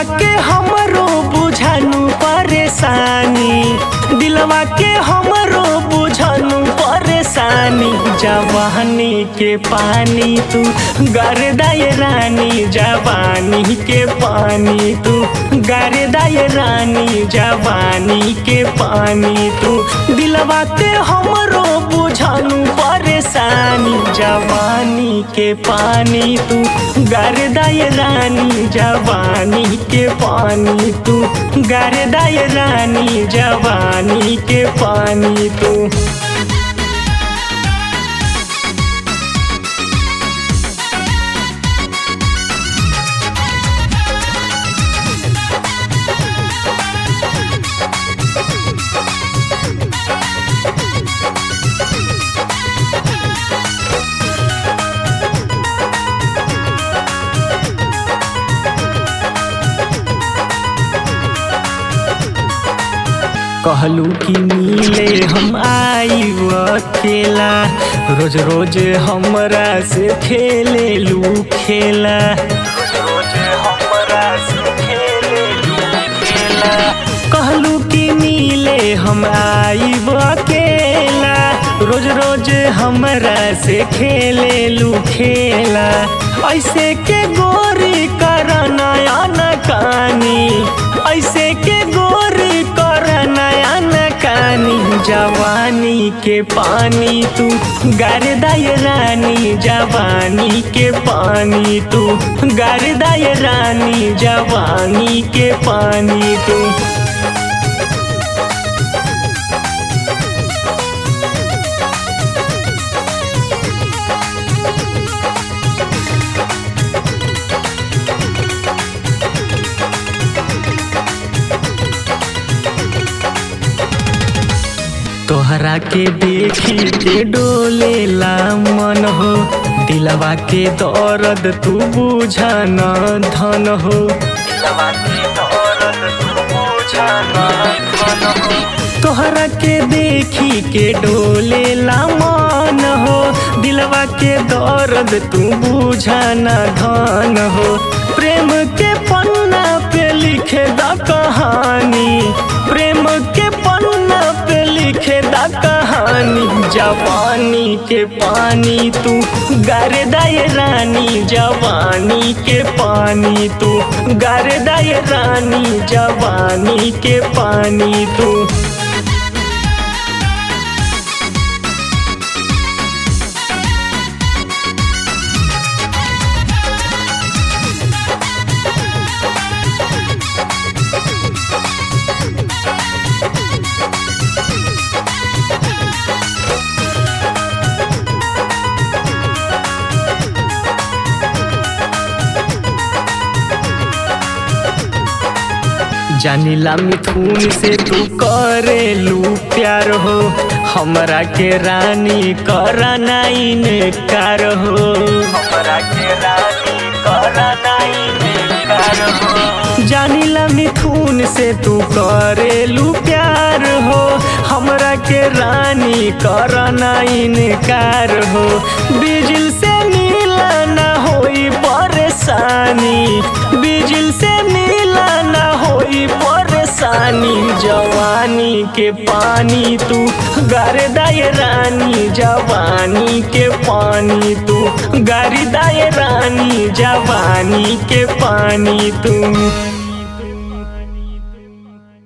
दिलवा के हमरो बुझानु परेशानी दिलवा के हमरो बुझानु परेशानी जवानी के पानी तू गरदाय रानी जवानी के पानी तू गरदाय रानी जवानी के पानी तू दिलवा के हमरो बुझानु परेशानी जवानी के पानी तू गरदाय रानी जवानी के पानी तू गरदाय रानी जवानी के पानी तू कहलू कि मिले हम आई अकेला रोज रोज हमरा से खेले लू खेला रोज रोज हमरा से खेले लू खेला कहलू कि मिले हम आई अकेला रोज रोज हमरा से खेले लू खेला ऐसे के गोरी कर नया नकानी ऐसे के गोरी कर नया नकानी जवानी के पानी तू गरदाय रानी जवानी के पानी तू गरदाय रानी जवानी के पानी तू तोहरा के देखी के डोलेला मन हो दिलवा के दर्द तू बुझन धन हो दिलवा के दर्द तू बुझन धन हो तोहरा के देखी के डोलेला मन हो दिलवा के दर्द तू बुझन धन हो प्रेम के पन्ना पे लिखे द कहानी प्रेम के पन्ना पे लिखे द कहानी जवानी के पानी तू गरदाय रानी जवानी के पानी तू गरदाय रानी जवानी के पानी तू जानिला मिथुन से तू करेलू प्यार हो हमरा के रानी करनाइन कार हो हमरा के रानी करनाइन कार हो जानिला मिथुन से तू करेलू प्यार हो हमरा के रानी करनाइन कार हो बिजल से मिला ना होई परेशानी बिजल से मिला ना होई परेशानी जवानी के पानी तू गरदाय रानी जवानी के पानी तू गरदाय रानी जवानी के पानी तू